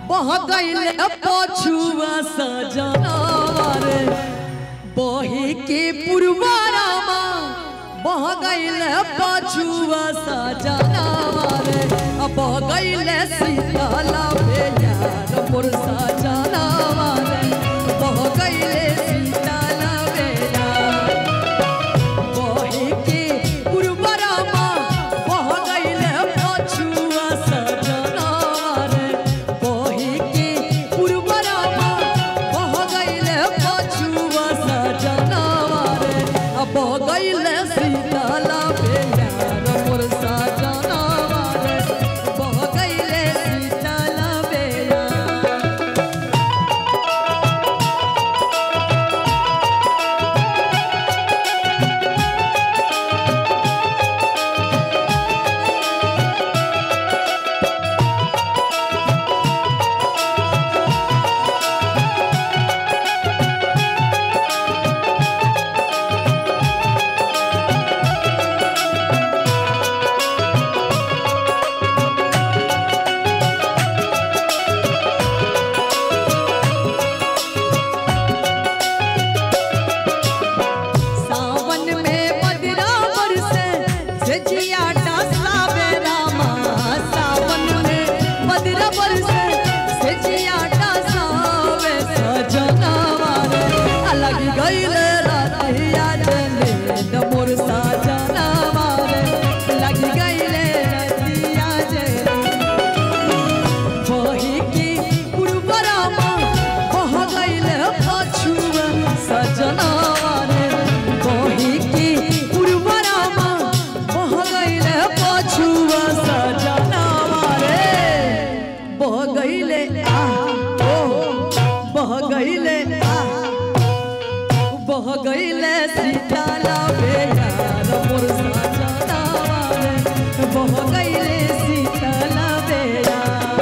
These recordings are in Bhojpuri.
बह गईले पछुआ सजनावर बही के पुरवारामा बह गईले पछुआ सजनावर बह गईले सीताला बेयार मोर सजनावर बह गईले सीताला बेयार बहे के पुरबरामा बह गईले पछुआ सजनार बहे के पुरबरामा बह गईले पछुआ सजनार अब बह गईले सीताला बेयार मोर सजनार बह गईले सीताला बेयार सावन में मदिरा बरसे से जिया डसावे रामा सावन में मदिरा बरसे से जिया डसावे सजनावा रे अलग गईले रातिया जले न मोर सजनावा रे लग गईले रातिया जले बही की पुरबरामा बह गईले पछुआ सजनावा रे बही की पुरबरामा बह गईले पछुआ सजनावा रे बह गईले आ ओ बह गईले आ बह गईले सीताला बेयार मोर सजनावा रे बह गईले सीताला बेयार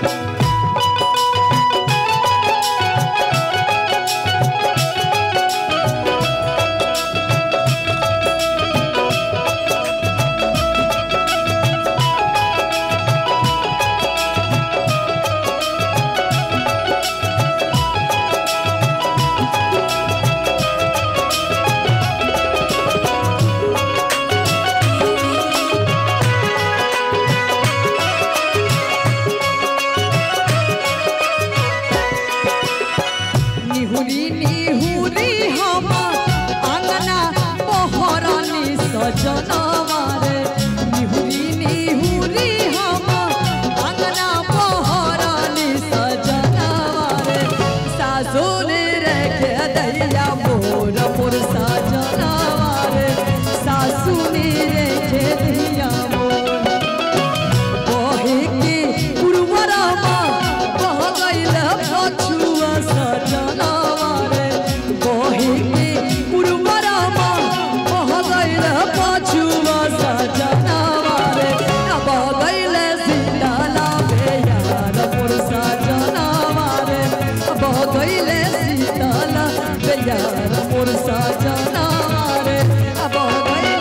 निहुरी निहुरी हम आंगना पहरनी सजनवा रे निहुरी निहुरी हम आंगना पहरनी सजनवा रे सासुर रखे दैया मोर मोर सजनवा रे सासुर रखे दैया मोर बहे के पुरवरामा बह गईले पछुआ सजनावा रे बहे के पुरवरामा बह गईले पछुआ सजनावा रे बह गईले सीताला बेयार मोर सजनावा रे बह गईले सीताला बेयार मोर सजनावा रे बह गईले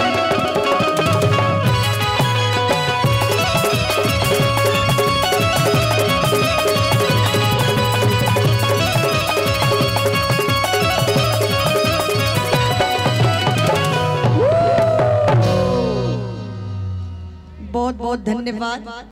बहुत बहुत धन्यवाद